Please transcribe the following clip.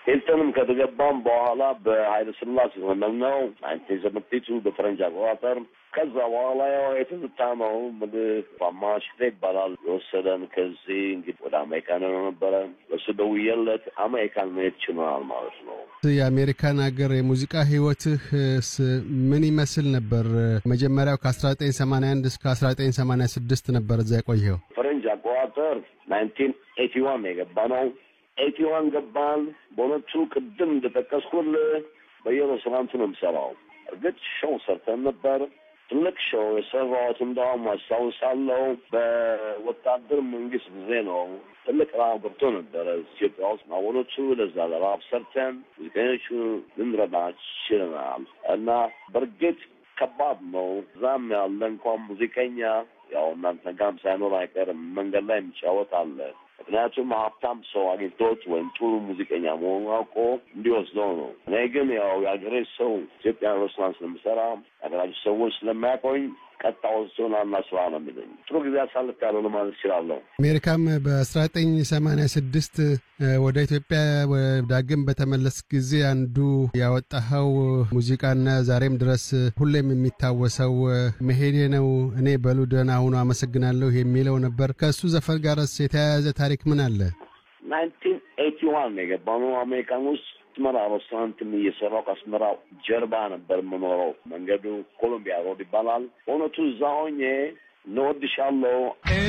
ሂልተንም ከተገባም በኋላ በኃይለ ስላሴ ዘመን ነው ናይንቲን ሰቨንቲ በፈረንጅ አቆጣጠር። ከዛ በኋላ ያው የትዝታ ነው ምልህ ማሽቴ ይባላል የወሰደን ከዚህ እንግዲህ ወደ አሜሪካን ነው ነበረ። እሱ ደውዬለት አሜሪካን መሄድ ችለናል ማለት ነው። የአሜሪካን ሀገር የሙዚቃ ህይወትህስ ምን ይመስል ነበር? መጀመሪያው ከአስራ ዘጠኝ ሰማንያ አንድ እስከ አስራ ዘጠኝ ሰማንያ ስድስት ነበር እዛ የቆየው። ፈረንጅ አቆጣጠር ናይንቲን ኤቲ ዋን ነው የገባ ነው። ኤቲ ዋን ገባን። በእውነቱ ቅድም እንደጠቀስኩልህ በየሬስቶራንቱ ነው የምሰራው። እርግጥ ሾው ሰርተን ነበር። ትልቅ ሾው የሰራሁት እንደውም አስታውሳለሁ በወታደር መንግስት ጊዜ ነው። ትልቅ ረሀብ ገብቶ ነበረ ኢትዮጵያ ውስጥ ማወሎቹ ለዛ ለረሀብ ሰርተን ሙዚቀኞቹ ልንረዳ ችለናል እና በእርግጥ ከባድ ነው። እዛም ያለ እንኳን ሙዚቀኛ ያው እናንተ ጋም ሳይኖር አይቀርም መንገድ ላይ የሚጫወት አለ። ምክንያቱም ሀብታም ሰው አግኝቶት ወይም ጥሩ ሙዚቀኛ መሆኑ አውቆ እንዲወስደው ነው። እኔ ግን ያው የሀገሬ ሰው ኢትዮጵያ ሬስቶራንት ስለምሰራ የሀገራችን ሰዎች ስለማያውቀኝ ቀጣ ወስዶን አና ስራ ነው የሚለኝ። ጥሩ ጊዜ አሳልፍ ያለው ለማለት እችላለሁ። አሜሪካም በአስራ ዘጠኝ ሰማንያ ስድስት ወደ ኢትዮጵያ ዳግም በተመለስ ጊዜ አንዱ ያወጣኸው ሙዚቃና ዛሬም ድረስ ሁሌም የሚታወሰው መሄዴ ነው እኔ በሉ ደህና ሁኑ አመሰግናለሁ የሚለው ነበር። ከእሱ ዘፈን ጋርስ የተያያዘ ታሪክ ምን አለ? ናይንቲን ኤቲ ዋን ነው የገባነው አሜሪካን ውስጥ አስመራ ሬስቶራንትም እየሰራው ከአስመራ ጀርባ ነበር የምኖረው። መንገዱ ኮሎምቢያ ሮድ ይባላል። በእውነቱ እዛ ሆኜ እንወድሻለሁ